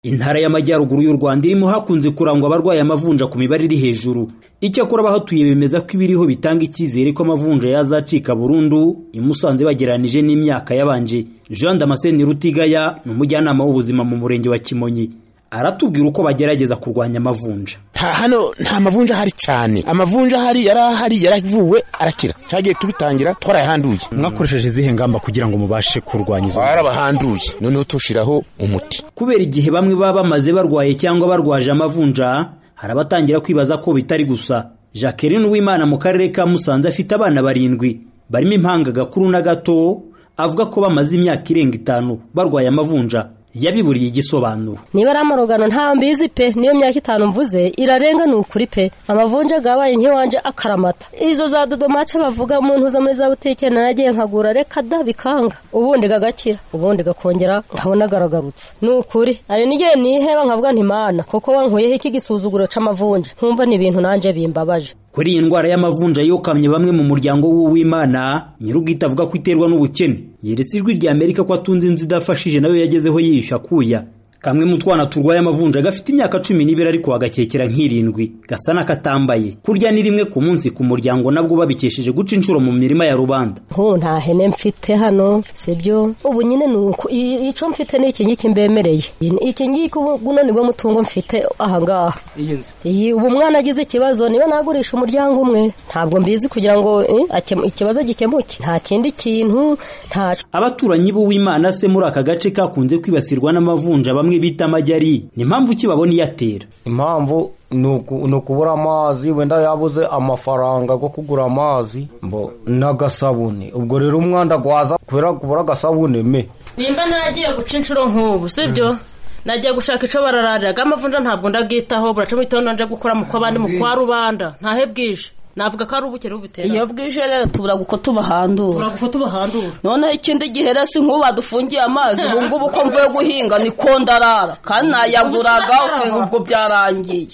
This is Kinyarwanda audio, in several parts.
Intara y'Amajyaruguru y'u Rwanda irimo hakunze kurangwa abarwaye amavunja ku mibare iri hejuru icyakora abahatuye bemeza ko ibiriho bitanga icyizere ko amavunja yazacika burundu i Musanze bagereranije n'imyaka yabanje Jean Damascene Rutigaya ni umujyanama w'ubuzima mu murenge wa Kimonyi aratubwira uko bagerageza kurwanya amavunja hano nta mavunja ahari cyane amavunja ahari yari ahari yaravuwe arakira cyagiye tubitangira twarayahanduye mwakoresheje izihe ngamba kugira ngo mubashe kurwanya izo twarabahanduye noneho tushiraho umuti kubera igihe bamwe baba bamaze barwaye cyangwa barwaje amavunja hari abatangira kwibaza ko bitari gusa Jacqueline Uwimana mu karere ka Musanze afite abana barindwi barimo impanga gakuru na gato avuga ko bamaze imyaka irenga itanu barwaye amavunja yabiburiye igisobanuro niba ari amarogano nta mbizi pe niyo myaka itanu mvuze irarenga ni ukuri pe amavunja gabaye nk'iwanje akaramata izo za dodomace bavuga umuntu uza muri za butike naragiye nkagura reka da bikanga ubundi gagakira ubundi gakongera nkabona garagarutse ni ukuri ari n'igihe niheba nkavuga ntimana kuko wankuyeho iki gisuzuguro c'amavunja nkumva ni ibintu nanje bimbabaje kuri iyi ndwara y'amavunja yokamye bamwe mu muryango w'uwimana nyir'ubwite avuga ko iterwa n'ubukene yeretse ijwi rya amerika ko atunze inzu idafashije nayo yagezeho yiyushya akuya kamwe mu twana turwaye amavunja gafite imyaka cumi n'ibiri ariko agakekera nk'irindwi gasa n'akatambaye kurya ni rimwe ku munsi ku muryango nabwo babikesheje guca inshuro mu mirima ya rubanda nk'ubu nta hene mfite hano sibyo ubu nyine ni uko i- ico mfite ni iki ngiki mbemereye Iyi- iki ngiki ubu guno nibwo mutungo mfite ahangaha iyi nzu iyi ubu umwana agize ikibazo niba nagurisha umuryango umwe ntabwo mbizi kugira ngo eh, akemu- ikibazo gikemuke nta kindi kintu nta abaturanyi b'uwimana se muri aka gace kakunze kwibasirwa n'amavunja bamwe bita amajyari ni impamvu ki babona iyatera impamvu ni uku- ni ukubura amazi wenda yabuze amafaranga yo kugura amazi mbo n'agasabune ubwo rero umwanda gwaza kubera kubura agasabune me nimba ntagiye guca inshuro nk'ubu sibyo nagiye gushaka icyo barararira amavunja ntabwo ndabwitaho buracamo mugitondo nanje gukora mu kw'abandi mu kwa rubanda ntahe bwije navuga ko ari ubukene bubitera iyo bwije rero tuburaga uko tubahandura uragufata ubahandura noneho ikindi gihe rero si nk'ubu badufungiye amazi ubu ngubu ko mvuye guhinga niko ndarara kandi nayaburaga ose ubwo byarangiye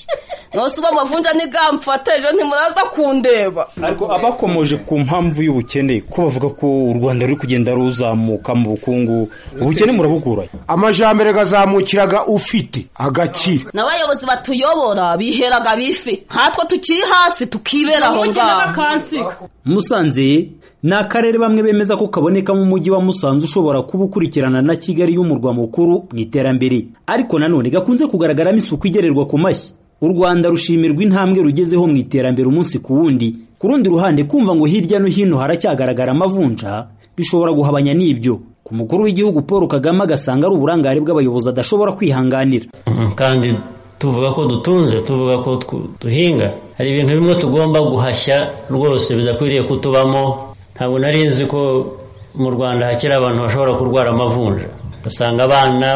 nose uba amavunja ntigamfateje ntimuraza kundeba ariko abakomoje ku mpamvu y'ubukene ko bavuga ko u rwanda ruri kugenda ruzamuka mu bukungu ubukene murabuguranye amajambere gazamukiraga ufite agakira n'abayobozi batuyobora biheraga bifi nkatwe tukiri hasi tukibera aho ngaho Musanze ni akarere bamwe bemeza ko kaboneka mu mujyi wa Musanze ushobora kuba ukurikirana na Kigali y'umurwa mukuru mu iterambere ariko nanone gakunze kugaragaramo isuku igererwa ku mashyi u Rwanda rushimirwa intambwe rugezeho mu iterambere umunsi ku wundi ku rundi ruhande kumva ngo hirya no hino haracyagaragara amavunja bishobora guhabanya n'ibyo ku mukuru w'igihugu Paul Kagame agasanga ari uburangare bw'abayobozi adashobora kwihanganira Mm, kandi tuvuga ko dutunze tuvuga ko tw- duhinga hari ibintu bimwe tugomba guhashya rwose bidakwiriye kutubamo ntabwo nari nzi ko mu rwanda hakiri abantu bashobora kurwara amavunja ugasanga abana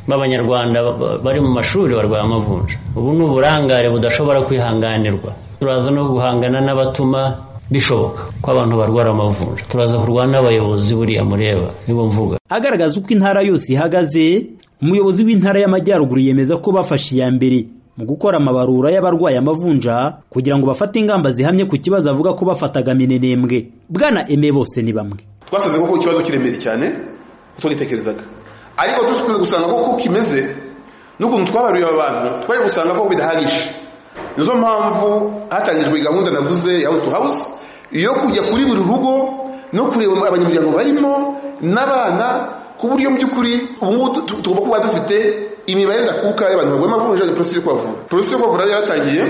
b'abanyarwanda ba- ba- bari mu mashuri barwaye amavunja ubu ni uburangare budashobora kwihanganirwa turaza no guhangana n'abatuma bishoboka ko abantu barwara amavunja turaza kurwana n'abayobozi buriya mureba nibo mvuga agaragaza uko intara yose ihagaze umuyobozi w'intara y'amajyaruguru yemeza ko bafashe iya mbere mu gukora amabarura y'abarwaye amavunja kugira ngo bafate ingamba zihamye ku kibazo avuga ko bafataga minenembwe bwana eme bose ni bamwe twasanze koko ikibazo kiremeye cyane utugitekerezaga ariko dukunze gusanga koko kimeze n'ukuntu twabaruye abantu twari gusanga ko bidahagije nizo mpamvu hatangijwe gahunda navuze ya house to house yo kujya kuri buri rugo no kureba abanyamuryango barimo n'abana ku buryo mu by'ukuri ubu ngubu tu- tu- tugomba kuba dufite imibare ndakuka y'abantu barwaye amavunja porosesi yo kubavura porosesi yo kubavura yaratangiye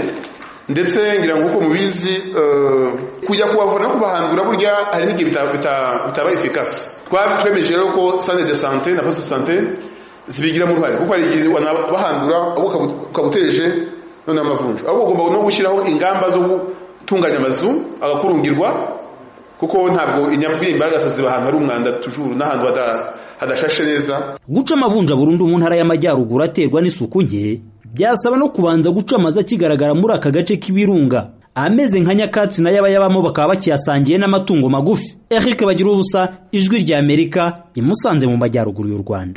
ndetse ngira ngo uko mubizi eh, kujya kubavura no kubahandura burya hari n'igihe bita- bita- bitaba efikasi twemeje rero ko sante de sante na poste de sante zibigiramo uruhare kuko hari igihe bahandura ukaba utereje noneho amavunja ahubwo ugomba no gushyiraho ingamba zo gutunganya amazu agakurungirwa kuko ntabwo inyabwira imbaraga ziba ahantu hari umwanda tujuru n'ahantu hada- hadashashe neza guca amavunja burundu mu ntara y'amajyaruguru aterwa n'isuku nke byasaba no kubanza guca amazu akigaragara muri aka gace k'ibirunga ameze nka nyakatsi nayo abayabamo bakaba bakiyasangiye n'amatungo magufi eric bagira ubusa ijwi ry'amerika imusanze mu majyaruguru y'u rwanda